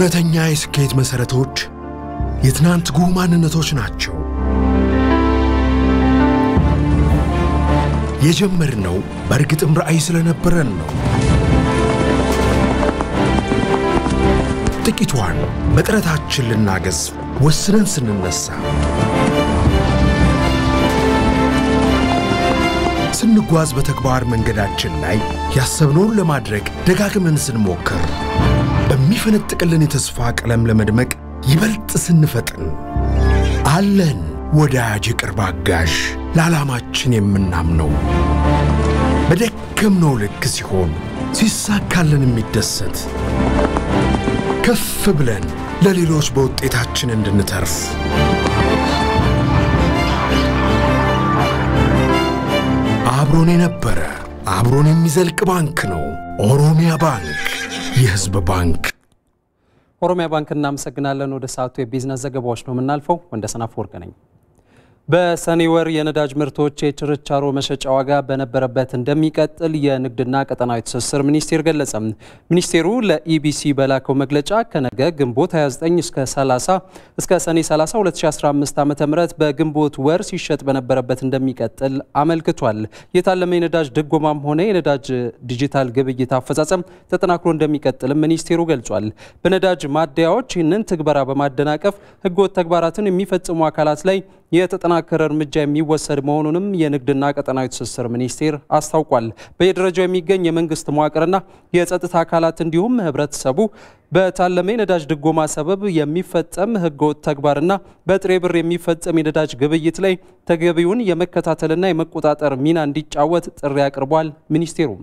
እውነተኛ የስኬት መሠረቶች የትናንት ጉህ ማንነቶች ናቸው። የጀመርነው በእርግጥም ራዕይ ስለነበረን ነው። ጥቂቷን በጥረታችን ልናገዝ ወስነን ስንነሳ ስንጓዝ በተግባር መንገዳችን ላይ ያሰብነውን ለማድረግ ደጋግመን ስንሞክር በሚፈነጥቅልን የተስፋ ቀለም ለመድመቅ ይበልጥ ስንፈጥን አለን ወዳጅ የቅርብ አጋዥ ለዓላማችን የምናምነው በደከምነው ልክ ሲሆን ሲሳካልን የሚደሰት ከፍ ብለን ለሌሎች በውጤታችን እንድንተርፍ አብሮን የነበረ አብሮን የሚዘልቅ ባንክ ነው። ኦሮሚያ ባንክ፣ የሕዝብ ባንክ። ኦሮሚያ ባንክ እናመሰግናለን። ወደ ሰዓቱ የቢዝነስ ዘገባዎች ነው የምናልፈው። ወንደሰን አፈወርቅ ነኝ። በሰኔ ወር የነዳጅ ምርቶች የችርቻሮ መሸጫ ዋጋ በነበረበት እንደሚቀጥል የንግድና ቀጠናዊ ትስስር ሚኒስቴር ገለጸ። ሚኒስቴሩ ለኢቢሲ በላከው መግለጫ ከነገ ግንቦት 29 እስከ 30 እስከ ሰኔ 30 2015 ዓ ም በግንቦት ወር ሲሸጥ በነበረበት እንደሚቀጥል አመልክቷል። የታለመ የነዳጅ ድጎማም ሆነ የነዳጅ ዲጂታል ግብይት አፈጻጸም ተጠናክሮ እንደሚቀጥልም ሚኒስቴሩ ገልጿል። በነዳጅ ማደያዎች ይህንን ትግበራ በማደናቀፍ ህገወጥ ተግባራትን የሚፈጽሙ አካላት ላይ የተጠናከረ እርምጃ የሚወሰድ መሆኑንም የንግድና ቀጠናዊ ትስስር ሚኒስቴር አስታውቋል። በየደረጃው የሚገኝ የመንግስት መዋቅርና የጸጥታ አካላት እንዲሁም ህብረተሰቡ በታለመ የነዳጅ ድጎማ ሰበብ የሚፈጸም ህገወጥ ተግባርና በጥሬ ብር የሚፈጸም የነዳጅ ግብይት ላይ ተገቢውን የመከታተልና የመቆጣጠር ሚና እንዲጫወት ጥሪ አቅርቧል። ሚኒስቴሩም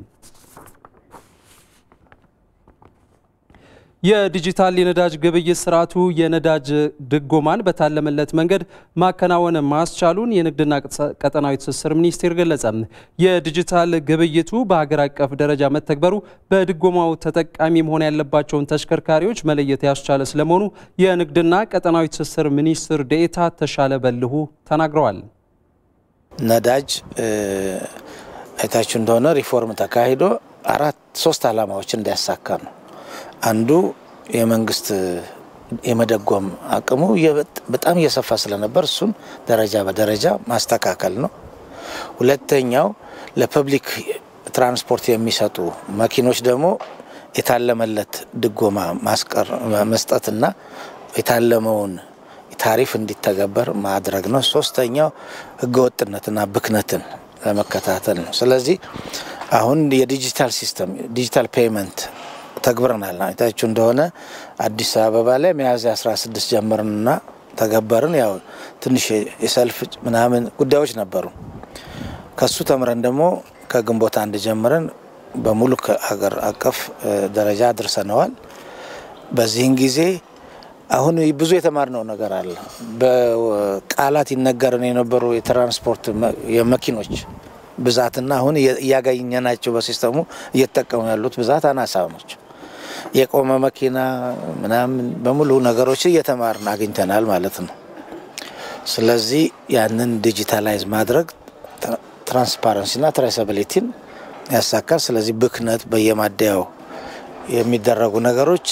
የዲጂታል የነዳጅ ግብይት ስርዓቱ የነዳጅ ድጎማን በታለመለት መንገድ ማከናወን ማስቻሉን የንግድና ቀጠናዊ ትስስር ሚኒስቴር ገለጸ። የዲጂታል ግብይቱ በሀገር አቀፍ ደረጃ መተግበሩ በድጎማው ተጠቃሚ መሆን ያለባቸውን ተሽከርካሪዎች መለየት ያስቻለ ስለመሆኑ የንግድና ቀጠናዊ ትስስር ሚኒስትር ዴኤታ ተሻለ በልሁ ተናግረዋል። ነዳጅ አይታችሁ እንደሆነ ሪፎርም ተካሂዶ አራት ሶስት ዓላማዎችን እንዲያሳካ ነው። አንዱ የመንግስት የመደጎም አቅሙ በጣም እየሰፋ ስለነበር እሱን ደረጃ በደረጃ ማስተካከል ነው። ሁለተኛው ለፐብሊክ ትራንስፖርት የሚሰጡ መኪኖች ደግሞ የታለመለት ድጎማ ማስቀር መስጠትና የታለመውን ታሪፍ እንዲተገበር ማድረግ ነው። ሶስተኛው ህገወጥነትና ብክነትን ለመከታተል ነው። ስለዚህ አሁን የዲጂታል ሲስተም ዲጂታል ፔይመንት ተግብረናል። አይታችሁ እንደሆነ አዲስ አበባ ላይ ሚያዝያ 16 ጀመርንና ተገበርን። ያው ትንሽ የሰልፍ ምናምን ጉዳዮች ነበሩ። ከሱ ተምረን ደግሞ ከግንቦት አንድ ጀምረን በሙሉ ከሀገር አቀፍ ደረጃ አድርሰነዋል። በዚህን ጊዜ አሁን ብዙ የተማርነው ነገር አለ። በቃላት ይነገርን የነበሩ የትራንስፖርት የመኪኖች ብዛትና አሁን እያገኘናቸው በሲስተሙ እየተጠቀሙ ያሉት ብዛት አናሳ ነች። የቆመ መኪና ምናምን በሙሉ ነገሮች እየተማርን አግኝተናል ማለት ነው። ስለዚህ ያንን ዲጂታላይዝ ማድረግ ትራንስፓረንሲና ትሬሳቢሊቲን ያሳካል። ስለዚህ ብክነት በየማደያው የሚደረጉ ነገሮች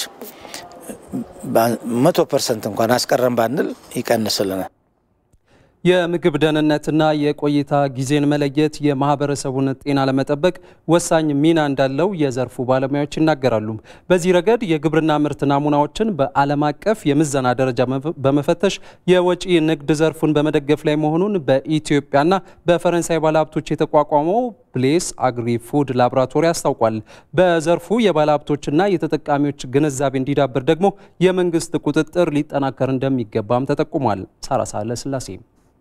መቶ ፐርሰንት እንኳን አስቀረን ባንል ይቀንስልናል። የምግብ ደህንነትና የቆይታ ጊዜን መለየት የማህበረሰቡን ጤና ለመጠበቅ ወሳኝ ሚና እንዳለው የዘርፉ ባለሙያዎች ይናገራሉ። በዚህ ረገድ የግብርና ምርት ናሙናዎችን በዓለም አቀፍ የምዘና ደረጃ በመፈተሽ የወጪ ንግድ ዘርፉን በመደገፍ ላይ መሆኑን በኢትዮጵያና በፈረንሳይ ባለሀብቶች የተቋቋመው ፕሌስ አግሪ ፉድ ላቦራቶሪ አስታውቋል። በዘርፉ የባለሀብቶችና የተጠቃሚዎች ግንዛቤ እንዲዳብር ደግሞ የመንግስት ቁጥጥር ሊጠናከር እንደሚገባም ተጠቁሟል። ሳራ ሳህለ ስላሴ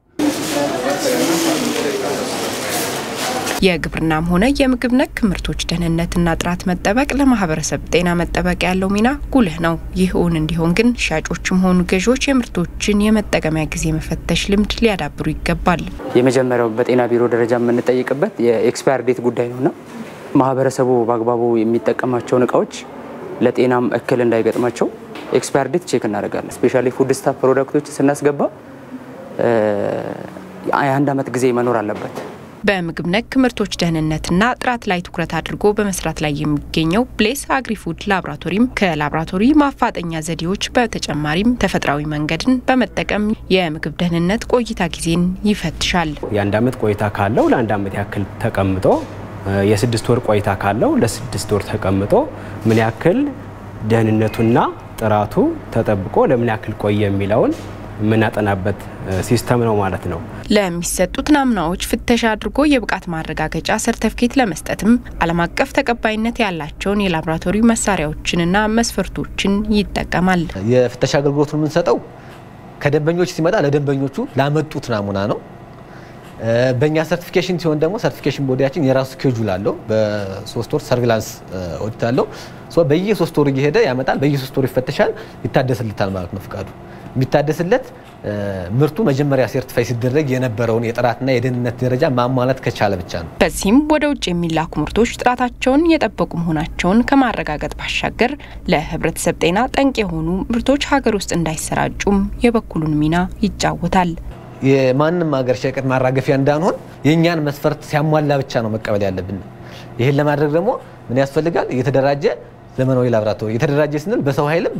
የግብርናም ሆነ የምግብ ነክ ምርቶች ደህንነትና ጥራት መጠበቅ ለማህበረሰብ ጤና መጠበቅ ያለው ሚና ጉልህ ነው። ይህ እውን እንዲሆን ግን ሻጮችም ሆኑ ገዢዎች የምርቶችን የመጠቀሚያ ጊዜ መፈተሽ ልምድ ሊያዳብሩ ይገባል። የመጀመሪያው በጤና ቢሮ ደረጃ የምንጠይቅበት የኤክስፓየር ዴት ጉዳይ ነውና ማህበረሰቡ በአግባቡ የሚጠቀማቸውን እቃዎች ለጤናም እክል እንዳይገጥማቸው ኤክስፓየር ዴት ቼክ እናደርጋለን። ስፔሻሊ ፉድ ስታፍ ፕሮዳክቶች ስናስገባ የአንድ ዓመት ጊዜ መኖር አለበት። በምግብ ነክ ምርቶች ደህንነትና ጥራት ላይ ትኩረት አድርጎ በመስራት ላይ የሚገኘው ብሌስ አግሪፉድ ላቦራቶሪም ከላቦራቶሪ ማፋጠኛ ዘዴዎች በተጨማሪም ተፈጥሯዊ መንገድን በመጠቀም የምግብ ደህንነት ቆይታ ጊዜን ይፈትሻል። የአንድ ዓመት ቆይታ ካለው ለአንድ ዓመት ያክል ተቀምጦ የስድስት ወር ቆይታ ካለው ለስድስት ወር ተቀምጦ ምን ያክል ደህንነቱና ጥራቱ ተጠብቆ ለምን ያክል ቆየ የሚለውን የምናጠናበት ሲስተም ነው ማለት ነው። ለሚሰጡት ናሙናዎች ፍተሻ አድርጎ የብቃት ማረጋገጫ ሰርተፍኬት ለመስጠትም ዓለም አቀፍ ተቀባይነት ያላቸውን የላቦራቶሪ መሳሪያዎችንና መስፈርቶችን ይጠቀማል። የፍተሻ አገልግሎቱን የምንሰጠው ከደንበኞች ሲመጣ ለደንበኞቹ ላመጡት ናሙና ነው። በእኛ ሰርቲፊኬሽን ሲሆን ደግሞ ሰርቲፊኬሽን ቦዲያችን የራሱ ስኬጁል አለው። በሶስት ወር ሰርቪላንስ ኦዲት አለው። በየሶስት ወሩ እየሄደ ያመጣል። በየሶስት ወሩ ይፈተሻል፣ ይታደስልታል ማለት ነው ፍቃዱ የሚታደስለት ምርቱ መጀመሪያ ሴርቲፋይ ሲደረግ የነበረውን የጥራትና የደህንነት ደረጃ ማሟላት ከቻለ ብቻ ነው። በዚህም ወደ ውጭ የሚላኩ ምርቶች ጥራታቸውን የጠበቁ መሆናቸውን ከማረጋገጥ ባሻገር ለሕብረተሰብ ጤና ጠንቅ የሆኑ ምርቶች ሀገር ውስጥ እንዳይሰራጩም የበኩሉን ሚና ይጫወታል። የማንም ሀገር ሸቀጥ ማራገፊያ እንዳንሆን የእኛን መስፈርት ሲያሟላ ብቻ ነው መቀበል ያለብን። ይህን ለማድረግ ደግሞ ምን ያስፈልጋል? የተደራጀ ዘመናዊ ላቦራቶሪ የተደራጀ ስንል በሰው ኃይልም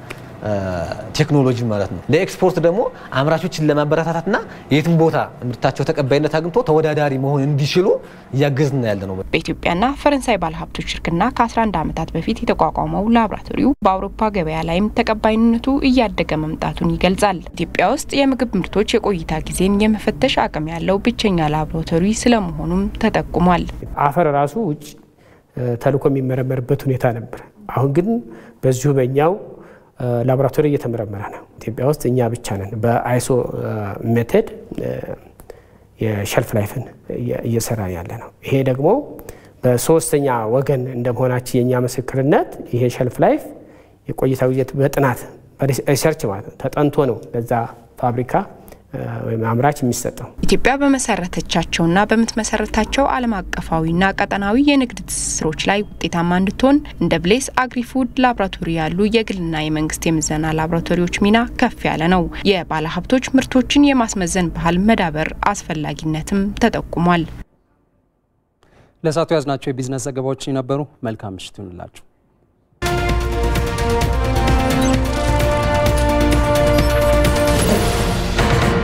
ቴክኖሎጂ ማለት ነው። ለኤክስፖርት ደግሞ አምራቾችን ለማበረታታትና የትም ቦታ ምርታቸው ተቀባይነት አግኝቶ ተወዳዳሪ መሆን እንዲችሉ እያገዝን ያለ ነው። በኢትዮጵያና ፈረንሳይ ባለሀብቶች ሽርክና ከ11 ዓመታት በፊት የተቋቋመው ላቦራቶሪው በአውሮፓ ገበያ ላይም ተቀባይነቱ እያደገ መምጣቱን ይገልጻል። ኢትዮጵያ ውስጥ የምግብ ምርቶች የቆይታ ጊዜን የመፈተሽ አቅም ያለው ብቸኛ ላቦራቶሪ ስለመሆኑም ተጠቁሟል። አፈር ራሱ ውጭ ተልኮ የሚመረመርበት ሁኔታ ነበር። አሁን ግን በዚሁ በእኛው ላቦራቶሪ እየተመረመረ ነው። ኢትዮጵያ ውስጥ እኛ ብቻ ነን በአይሶ ሜተድ የሸልፍ ላይፍን እየሰራ ያለ ነው። ይሄ ደግሞ በሶስተኛ ወገን እንደመሆናችን የእኛ ምስክርነት ይሄ ሸልፍ ላይፍ የቆይታ ጊዜ በጥናት ሪሰርች ማለት ነው ተጠንቶ ነው ለዛ ፋብሪካ ወይም አምራች የሚሰጠው። ኢትዮጵያ በመሰረተቻቸውና በምትመሰረታቸው ዓለም አቀፋዊና ቀጠናዊ የንግድ ትስስሮች ላይ ውጤታማ እንድትሆን እንደ ብሌስ አግሪፉድ ላቦራቶሪ ያሉ የግልና የመንግስት የምዘና ላቦራቶሪዎች ሚና ከፍ ያለ ነው። የባለሀብቶች ምርቶችን የማስመዘን ባህል መዳበር አስፈላጊነትም ተጠቁሟል። ለሳቱ ያዝናቸው የቢዝነስ ዘገባዎች ነበሩ። መልካም ምሽት ይሁንላችሁ።